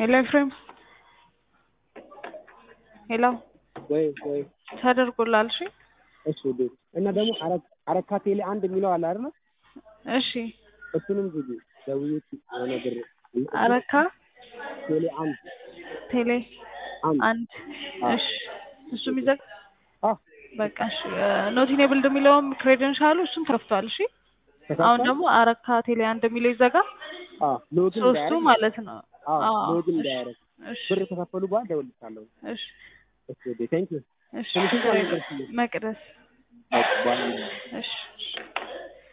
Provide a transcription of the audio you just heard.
ሄሎ ኤፍሬም ሄሎ ወይ ወይ ተደርጎላል። እሺ እሺ ቤት እና ደግሞ አረ- አረካ ቴሌ አንድ የሚለው አለ አይደል? እሺ እሱንም ዝጊ ደውዬ የሆነ ብር አረካ ቴሌ አንድ ቴሌ አንድ አንድ እሺ እሱ የሚዘግ አ በቃ እሺ ኖት ኢኔብልድ የሚለውም ክሬደንሻሉ እሱም ከፍቷል። እሺ አሁን ደግሞ አረካ ቴሌ አንድ የሚለው ይዘጋ አ ሎግን ሶስቱ እንዳያደርግ ማለት ነው። አ አዎ፣ ሎግን እሺ፣ እንዳያደርግ እሺ ብር ከከፈሉ በኋላ ደውልልሻለሁ። እሺ እሺ ቤት ቴንክ ዩ እሺ ትንሽ እንኳን ነገርኩኝ። መቅደስ በቃ በኋላ እሺ እሺ